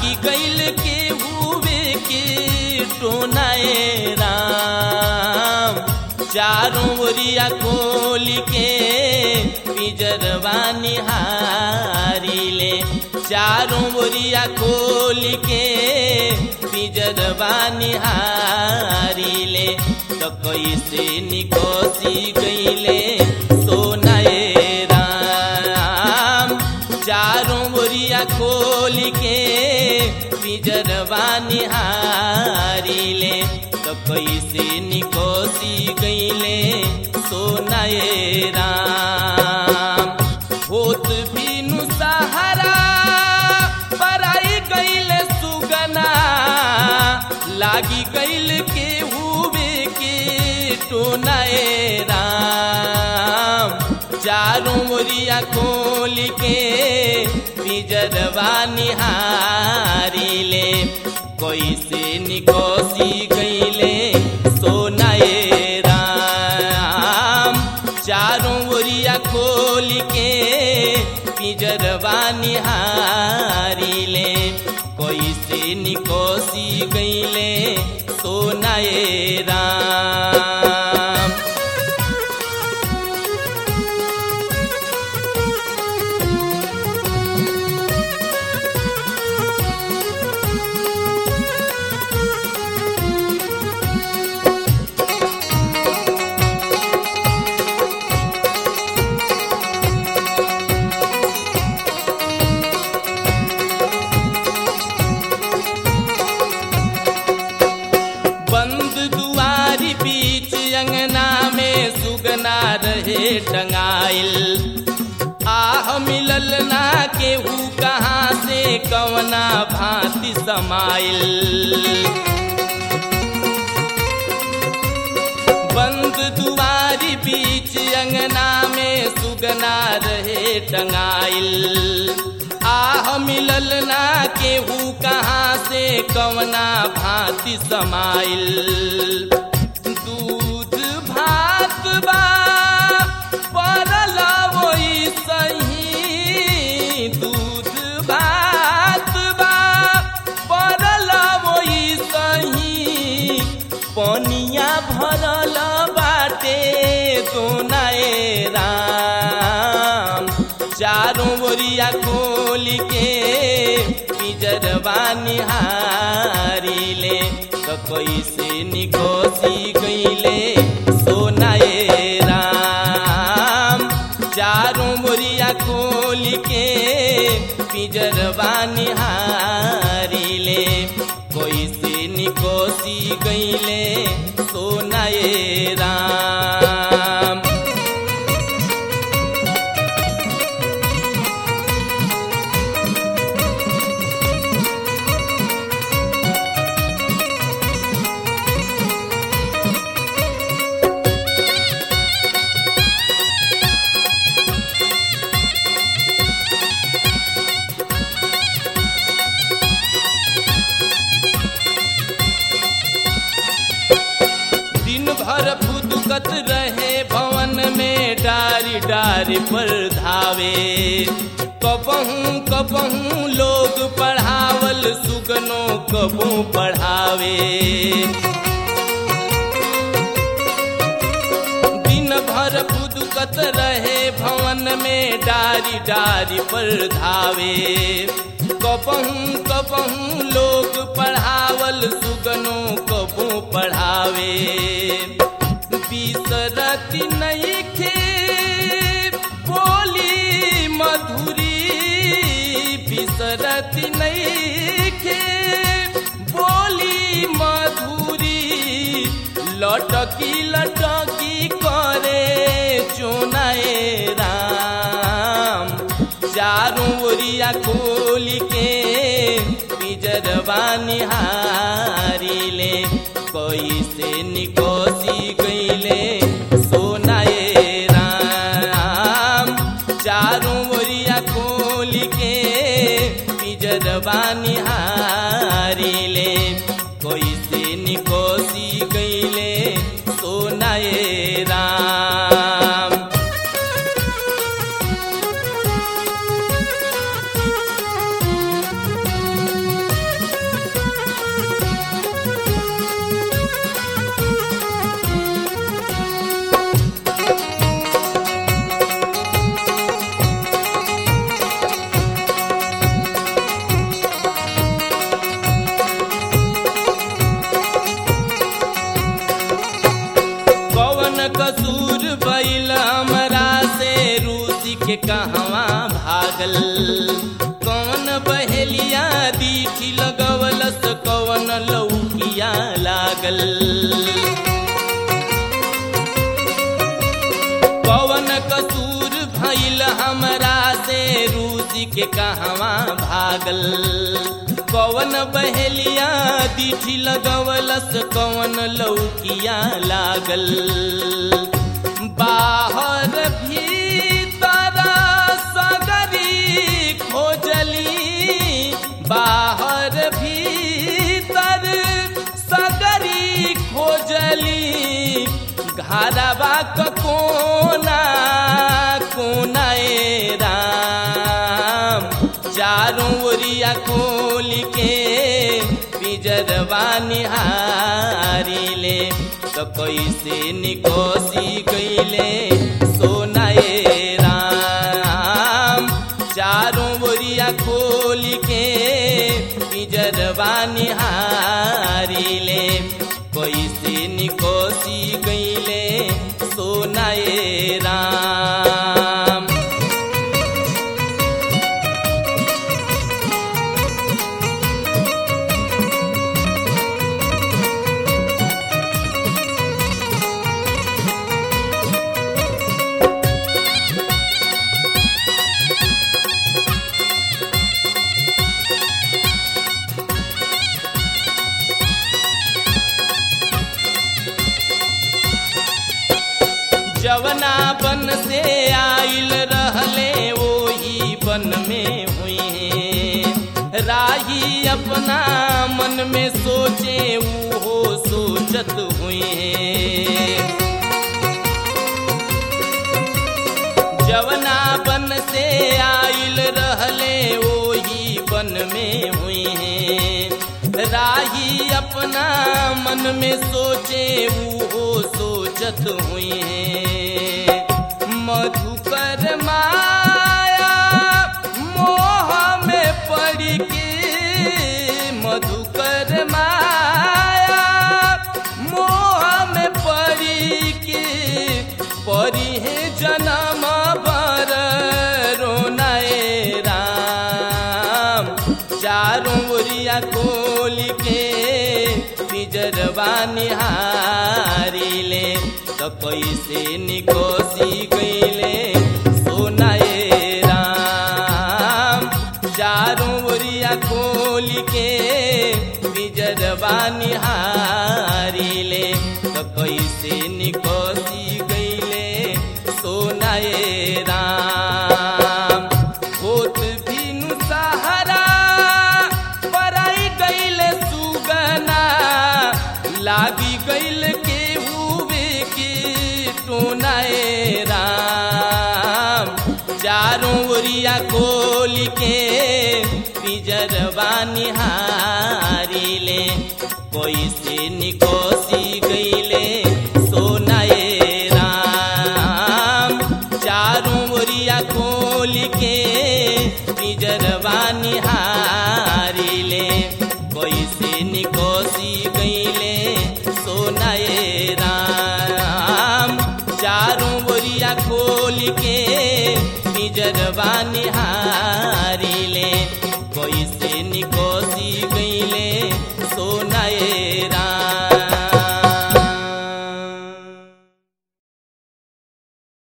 लागी गईल के हुए के टोनाए राम चारों ओरिया खोल के पिजरवा निहारी ले चारों ओरिया खोल के पिजरवा निहारी ले तो कैसे निकोसी गईले सोनाए राम चारों ओरिया खोल के पिजरवा निहारी ले तो कैसे निकोसी गईले सोनाए राम होत बिनु सहारा पराई गईले सुगना लागी गईल के हुए के टोनाए राम चारों ओरिया खोल के पिजरवा निहारी ले कैसे निकोसी गईले सोनाए राम चारों ओरिया खोल के पिजरवा निहारी ले कैसे निकोसी गईले सोनाए राम बंद दुआरी बीच अंगना में सुगना रहे टंगाइल आह मिलल ना केहू कहाँ से कवना भांति समाइल बंद दुआरी बीच अंगना में सुगना रहे टंगाइल आह मिलल ना केहू कहाँ से कवना भांति समाइल दूध भात बा परल वही सही दूध भात बा परल वही सही पनिया भरल बाटे दोनाए राम चारों ओरिया खोल के पिजरवा निहारी ले तो कैसे निकोसी गईले सोनाए राम चारों ओरिया खोल के पिजरवा निहारी ले कैसे निकोसी गईले सोनाए राम दिन भर फुदकत रहे भवन में डारी डारी पर धावे कबहू कबहू लोग पढ़ावल सुगनो कबू पढ़ावे दिन भर फुदकत रहे भवन में डारी डारी पर धावे कबहू कबहू लोग पढ़ावल सुगनो कबू पढ़ावे बिसरती नहीं खे बोली मधुरी बिसरती नहीं खे बोली मधुरी लटकी लटकी करे चुनाए राम चारों ओरिया खोल के पिजरवा निहारी ले कैसे निकोसी गईले सोनाए राम चारों ओरिया खोल के पिजरवा निहारी ले कैसे निकोसी गईले सोनाए राम कहवा भागल कौन बहेलिया दीठी लगवलस कौन लौकिया लागल कौन कसूर भइल हमरा से रूसी के कहवा भागल कौन बहेलिया दीठी लगवलस कौन लौकिया लागल बाहर भीतर सगरी खोजली बाहर भीतर सगरी खोजली घरवा क कोना कोना ए राम चारों ओरिया खोल के पिजरवा निहारिले तो कैसे निकोसी गईले सोना ए राम चारों ओरिया खोल के पिजरवा निहारिले कैसे निकोसी गईले सोना ए राम जवना बन से आइल रहले वही बन में हुई हैं राही अपना मन में सोचे वो सोचत हुई हैं जवना बन से आइल रहले वही बन में हुई हैं राही अपना मन में सोचे वो सोचत हुई हैं मधुकर माया मोह में पड़ के मधुकर माया मोह में पड़ के परी है जन्म बर रोनाए राम चारों ओरिया खोल के पिजरवा निहारिले तो कैसे निकोसी गईले सोनाए राम चारों ओरिया खोल के पिजरवा निहारिले तो कैसे निकोसी गईले सोनाए राम होत भीनु सहारा पराई गईले सुगना लागी गईल के हुए के टोनाए राम चारों ओरिया खोल के पिजरवा निहारिले कोई से निकोसी गईले सोनाए राम चारों ओरिया खोल के पिजरवा निहारिले कोई से निकोसी गईले सोनाए राम चारों ओरिया खोल के पिजरवा निहारी